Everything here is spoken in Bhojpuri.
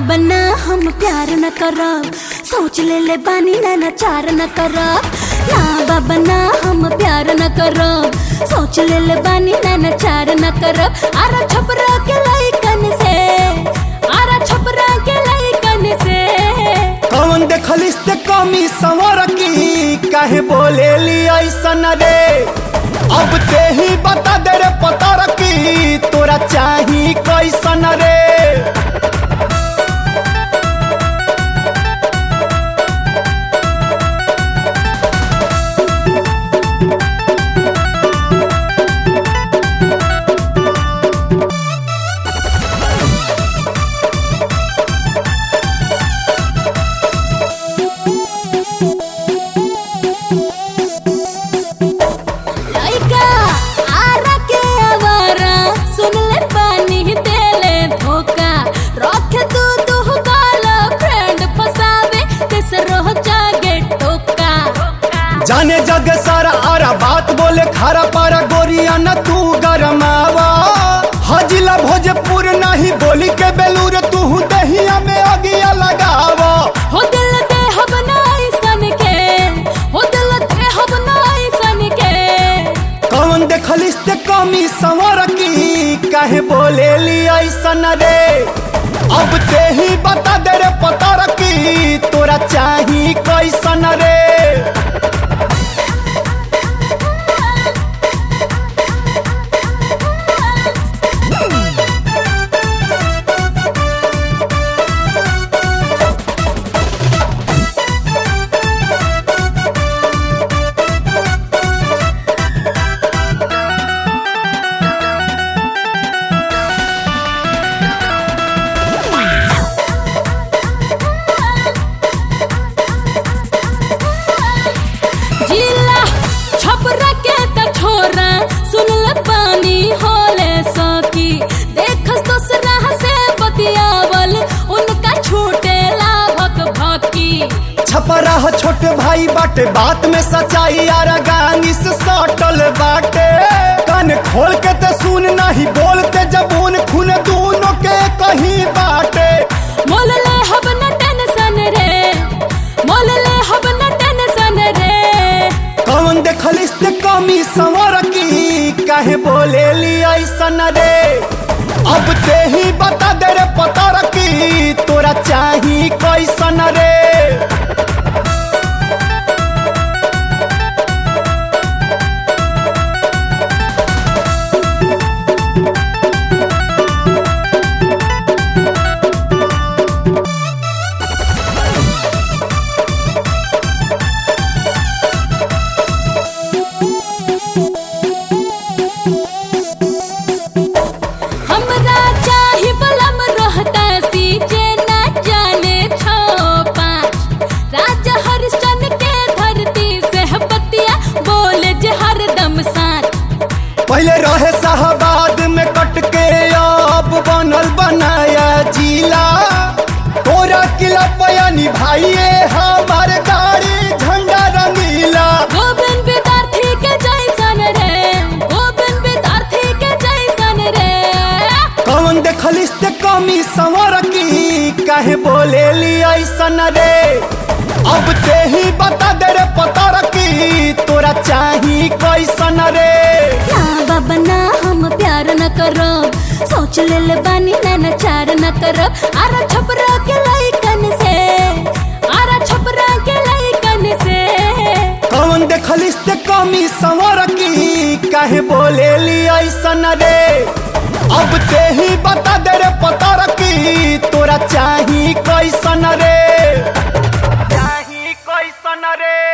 बाबा ना हम प्यार न करब सोच ले ले बानी ना नचार न करब ना बाबा ना हम प्यार न करब सोच ले ले बानी ना नचार न करब आरा छपरा के लइकन से आरा छपरा के लइकन से कौन देखलिस ते कमी संवर की काहे बोले ली ऐसन रे अब ते ही बता दे रे पता रखी तोरा चाही कैसन रे लइका आरा के आवारा सुन ले पानी देले धोखा रख तू तू गाला फ्रेंड फसावे तेसरो जागे टोका जाने जग सारा आरा बात बोले खारा पारा गोरिया न तू गरमावा हजिला भोजपुर नहीं बोली के बेलूर तू दहिया में अगिया लगावा हो दिल दे हब नाई सन के हो दिल दे हब नाई सन के कौन देखलिस ते कमी संवर की काहे बोले ली ऐसन रे अब ते ही बता दे रे पता रखी तोरा चाही कैसन रे जिला छपरा के त छोरा सुन ले पानी होले सकी देखस दूसरा से बतियावल उनका छूटे लाभक भकी छपरा हो छोट भाई बाटे बात में सच्चाई यार गानी से सटल बाटे कान खोल के ते सुन नहीं बोलते जबून खून दोनों के कहीं बाटे मोल ले हब न टेंशन रे मोल ले हब न टेंशन रे कौन देखलिस ते कमी संवर की काहे बोले ली ऐसन रे अब ते ही बता दे रे पता रखी तोरा चाही कैसन रे हमरा चाही बलम रहता सी जे ना जाने छो पाँच राजा हरिश्चंद्र के धरती से बतिया बोले जे हरदम साथ पहले रहे शाहबाद में कट के अब बनल बनाया जिला तोरा किला पया निभाइए हमार गाड़ी झंडा रंगीला गोविंद विद्यार्थी के जैसन रे गोविंद विद्यार्थी के जैसन रे कौन देखलिस ते कमी संवर की काहे बोले ली ऐसन रे अब ते ही बता दे रे पता रखी तोरा चाही कैसन रे ना बाबा ना हम प्यार न करब सोच ले ले बानी ना नचार न करब आरा छपरा के लइकन से आरा छपरा के लइकन से कौन देखलिस ते कमी संवर की काहे बोले ली ऐसन रे अब ते ही बता दे रे पता रखी तोरा चाही कैसन रे चाही कैसन रे